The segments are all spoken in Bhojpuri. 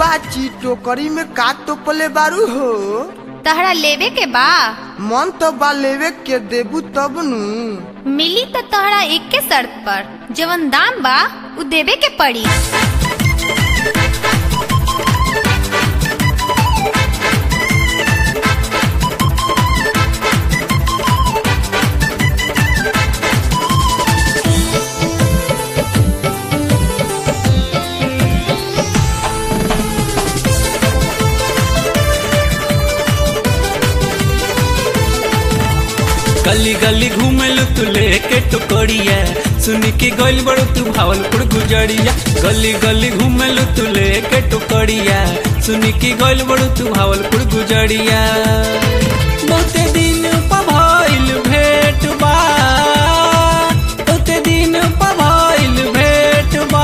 बाची टोकरी में का तोपले बारू हो तहरा लेवे के बा मन तो बा लेवे के देबू तब नु मिली त तहरा एक के शर्त पर जवन दाम बा उ देवे के पड़ी गली गली घूमेलु तू लेके टुकड़िया सुन के गइल बड़ू तू भावलपुर गुजरिया गली गली घूमेलु तू लेके टुकड़िया सुन के गइल बड़ू तू भावलपुर गुजरिया बहुते दिन पभइल भेट बा बहुते दिन पभइल भेट बा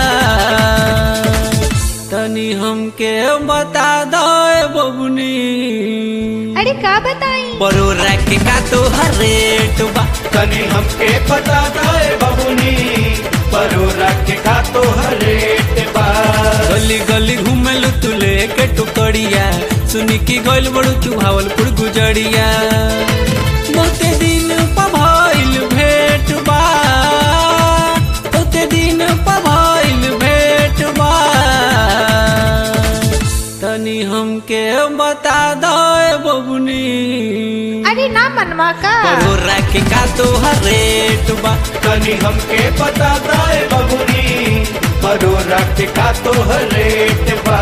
तनी हमके बता दो बबुनी अरे का बताई बरोरा के का तो रेट बा तनी हमके पता दाए बबुनी परोरा के का तो रेट बा गली गली घूमेलु तू लेके टुकड़िया सुनी की गइल बड़ू तू भावलपुर गुजरिया बहुते दिन पभइल भेट बा बहुते दिन पभइल भेट बा तनी हमके बता दो बबुनी अरे ना मनवा का बरोरा के का तो रेट बा तनी हमके पता दाए बबुनी परोरा के का तो रेट बा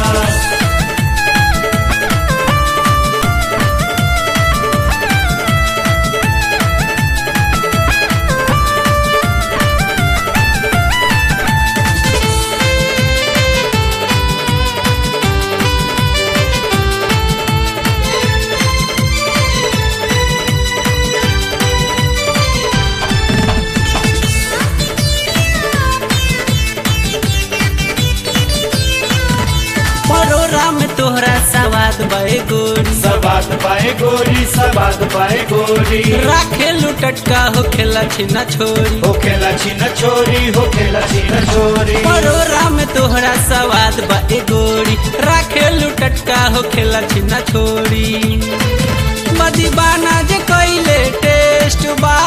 बरोरा में तोहरा सवाद बे गोरी सबात पाए गोरी सबात पाए गोरी राखे लुटटका हो खेला छिना छोरी हो खेला छिन छोरी हो खेला छिन छोरी बरोरा में तोहरा सवाद बे गोरी राखे लुटटका हो खेला छिना छोरी मदीबाना जे कइले टेस्ट बा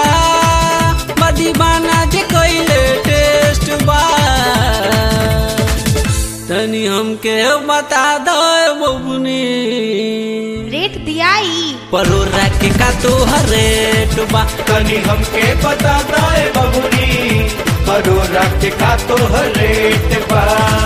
मदीबाना जे कइले टेस्ट बा तनी हमके बता दो बबुनी रेट दियाई परोरा के का तो रेट बा तनी हमके पता दाए बबुनी परोरा के का तो रेट बा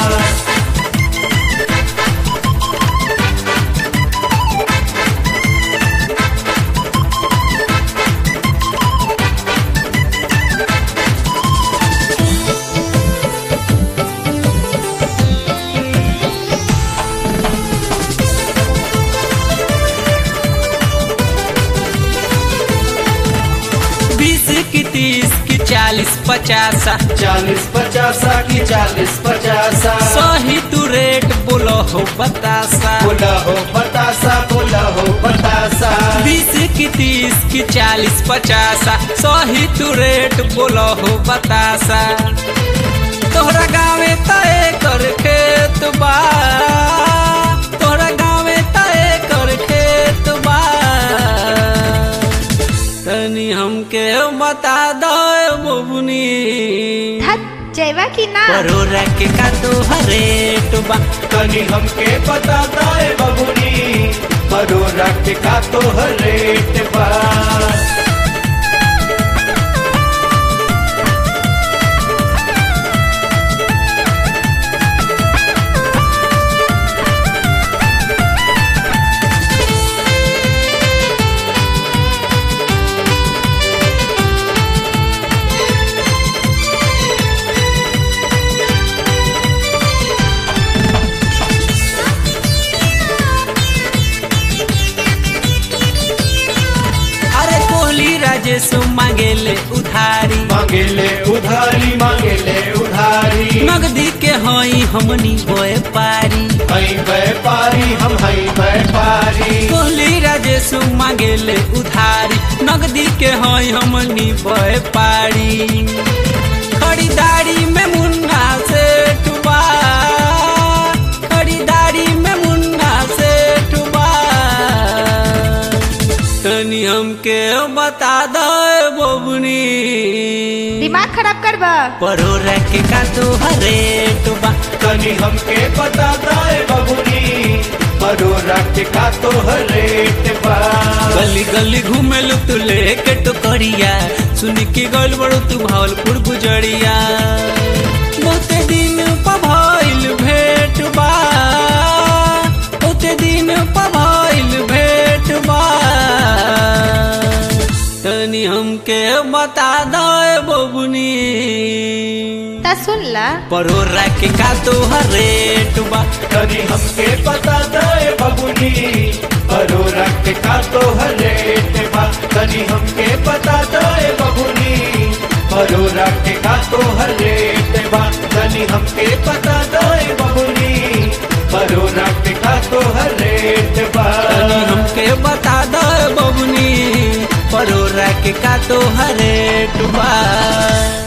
बीस की तीस की चालीस पचासा चालीस पचासा की चालीस पचासा सही तू रेट बोलो हो बतासा बोला हो बतासा बोला हो बतासा बीस की तीस की चालीस पचासा सही तू रेट बोलो हो बतासा तोहरा गाँवे तय कर खेत बा तोहरा गाँवे तय कर खेत बा तनी हमके बता दो बबुनी धत जयवा की ना परोरा के का तो रेट बा तनी हमके पता दाए बबुनी परोरा के का तो रेट बा अरे कोहली राजेश मांगेले उधारी मांगेले उधारी मांगेले उधारी नगदी के हई हमनी होए पारी हई व्यापारी हम हई व्यापारी कोहली राजेश मांगेले उधारी नगदी के हई हमनी होए पारी खरीदारी में मुन्ना से टुबा बता दो बबुनी दिमाग खराब करबा परोरा के का तो रेट बा तनी हमके बता दाए बबुनी परोरा के का तो रेट बा गली गली घूमेलू तू लेके टुकड़िया सुन के गल बड़ू तू भावलपुर गुजरिया बहुते दिन पभइल भेट बा बहुते दिन पभइल भेट बा तनी हमके बता दो बबुनी ता सुन ला परोरा के का तो रेट बा तनी हमके बता दाए बबुनी परोरा के का तो रेट बा तनी हमके बता दाए बबुनी परोरा के का तो रेट बा तनी हमके बता दाए बबुनी परोरा के का तो रेट बा तनी हमके बता दो बबुनी परोरा के का तो रेट बा